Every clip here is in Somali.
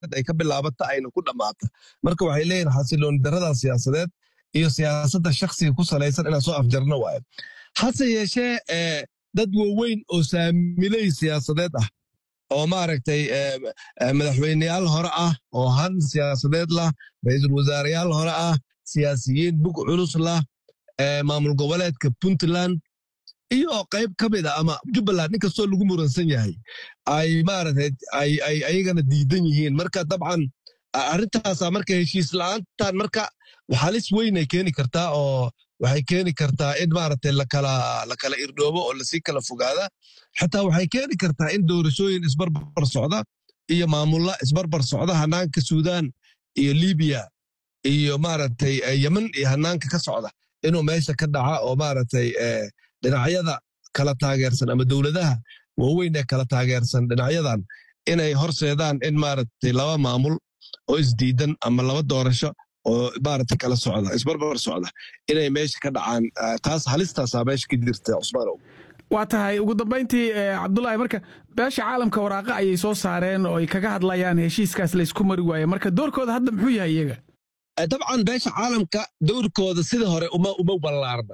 ay ka bilaabata ayna ku dhammaata marka waxay leeyihin xasilooni darada siyaasadeed iyo siyaasadda shakhsiga ku salaysan inaan soo afjarno waayo hase yeeshee dad waaweyn oo saamiley siyaasadeed ah oo maaragtay madaxweyneyaal hore ah oo han siyaasadeed lah ra-iisul wasaareyaal hore ah siyaasiyiin bug culus lah maamul goboleedka puntland iyo qayb ka mid a ama jubbaland inkastoo lagu muransan yahay ay maaragtay ay ayagana diidan yihiin marka dabcan arrintaasa marka heshiis la'aantan marka halis weynay keeni kartaa oo waxay keeni kartaa in maaragtay lakala lakala irdhoobo oo lasii kala fogaada xitaa waxay keeni kartaa in doorashooyin isbarbar socda iyo maamulla isbarbar socda hanaanka suudaan iyo libiya iyo maaragtay yemen iyo hanaanka ka socda inuu meesha ka dhaca oo maaragtay dhinacyada kala taageersan ama dowladaha waaweyn ee kala taageersan dhinacyadan inay horseedaan in maaragtay laba maamul oo isdiidan ama laba doorasho oo maaragtay kala socda isbarbar socda inay meesha ka dhacaan taas halistaasaa meesha ka jirta cusmaanow waa tahay ugu dambayntii cabdulaahi marka beesha caalamka waraaqa ayay soo saareen oo ay kaga hadlayaan heshiiskaas laysku mari waaye marka doorkooda hadda muxuu yahay iyaga dabcan beesha caalamka dowrkooda sida hore uma ballaarna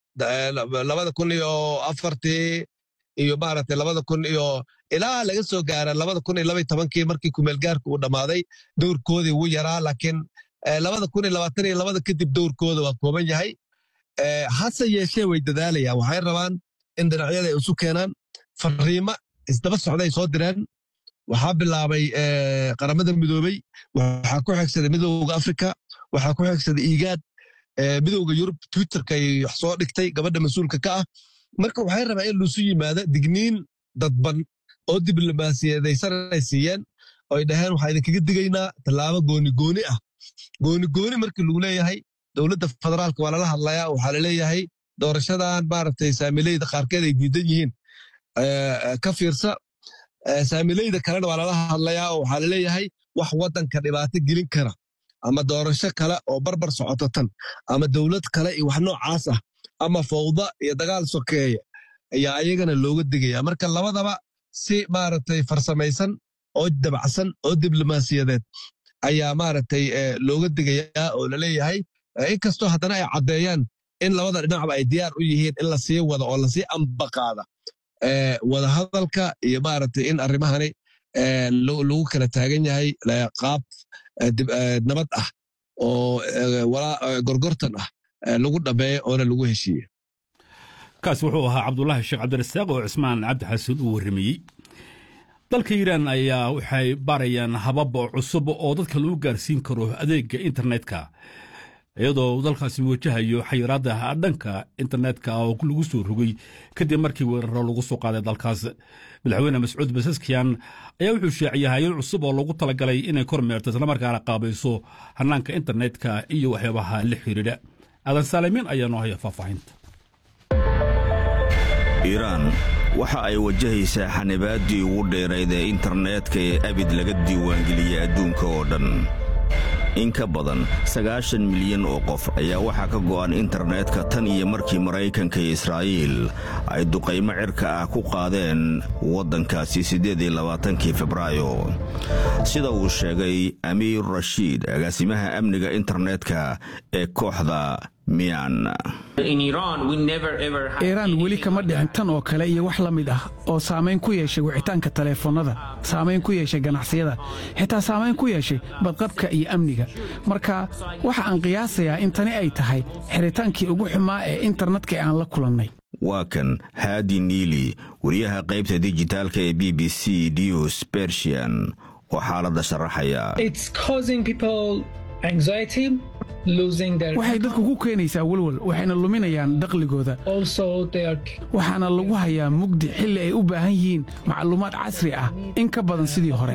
labada kun iyo afartii iyo maaragtay labada kun iyo ilaa laga soo gaara labada kun iyo labay tobankii markii kumeelgaarka uu dhammaaday dowrkoodii wuu yaraa laakiin labada kun iyo labaatan iyo labada kadib dowrkooda waa kooban yahay hase yeeshee way dadaalayaan waxay rabaan in dhinacyada ay isu keenaan fariimo isdaba socday soo direen waxaa bilaabay qaramada midoobey waxaa ku xigsaday midowga afrika waxaa ku xigsaday iigaad midowga yurub twitterkay wax soo dhigtay gabadha mas-uulka ka ah marka waxay rabaan in luusu yimaado digniin dadban oo diblomaasiyadaysan ay siiyeen oo ay dhaheen waxaa idinkaga digaynaa tallaabo gooni gooni ah gooni gooni markii lagu leeyahay dowladda federaalka waa lala hadlayaa waxaa laleeyahay doorashadan maaragtay saamileyda qaarkeed ay diidan yihiin ka fiirsa saamileyda kalena waa lala hadlayaa oo waxaa laleeyahay wax waddanka dhibaato gelin kara ama doorasho kale oo barbar socoto tan ama dowlad kale iyo wax noocaas ah ama fawda iyo dagaal sokeeya ayaa ayagana looga digaya marka labadaba si maaragtay farsamaysan oo dabacsan oo diblomaasiyadeed ayaa maaragtay looga digayaa oo laleeyahay inkastoo haddana ay caddeeyaan in labada dhinacba ay diyaar u yihiin in lasii wado oo lasii ambaqaada wadahadalka iyo maaragtay in arrimahani lagu kala taagan yahay qaab nabad ah oo gorgortan ah lagu dhameeyo oona lagu heshiiye kaas wuxuu ahaa cabdulaahi sheekh cabdirasaaq oo cismaan cabdi xasan uu warramayey dalka iiraan ayaa waxay baarayaan habab cusub oo dadka lagu gaarsiin karo adeegga internetka iyadoo dalkaasi wajahayo xayiraadda dhanka internetka oo lagu soo rogay kadib markii weeraro lagu soo qaaday dalkaas madaxweyne mascuud basaskiyan ayaa wuxuu sheeciyay hay-ad cusub oo lagu talagalay inay kormeerto islamarkaana qaabayso hanaanka internetka iyo waxyaabaha la xiriidha aadan saalimiin ayaa noo haya faahfaahinta iiraan waxa ay wajahaysaa xanibaaddii ugu dheerayd ee internetka ee abid laga diiwaangeliyey adduunka oo dhan in ka badan sagaashan milyan oo qof ayaa waxaa ka go'an internetka tan iyo markii maraykanka iyo israa'iil ay duqaymo cirka ah ku qaadeen waddankaasi siddeed iyo labaatankii febraayo sida uu sheegay amiir rashiid agaasimaha amniga internetka ee kooxda miyan iiraan weli kama dhicin tan oo kale iyo wax la mid ah oo saamayn ku yeeshay wicitaanka taleefannada saamayn ku yeeshay ganacsiyada xitaa saamayn ku yeeshay badqabka iyo amniga marka waxa aan qiyaasayaa in tani ay tahay xiritaankii ugu xumaa ee internetka ee aan la kulannay waa kan haadi niili wariyaha qaybta dijitaalka ee b b c news bersian oo xaaladda sharaxaya waxay dadku ku keenaysaa welwel waxayna luminayaan dakhligooda waxaana lagu hayaa mugdi xilli ay u baahan yihiin macluumaad casri ah in ka badan sidii hore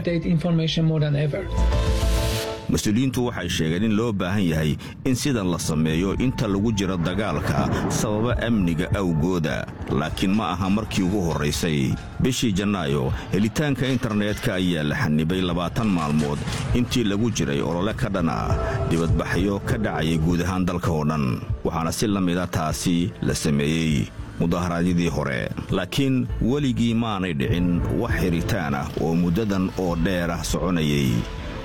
mas-uuliyiintu waxay sheegeen in loo baahan yahay in sidan la sameeyo inta lagu jiro dagaalka sababa amniga awgooda laakiin ma aha markii ugu horraysay bishii janaayo helitaanka internetka ayaa la xanibay labaatan maalmood intii lagu jiray olole ka dhan ah dibadbaxyo ka dhacayay guud ahaan dalka oo dhan waxaana si la mida taasi la sameeyey mudaharaadyadii hore laakiin weligii maanay dhicin wax xiritaan ah oo muddadan oo dheer ah soconayay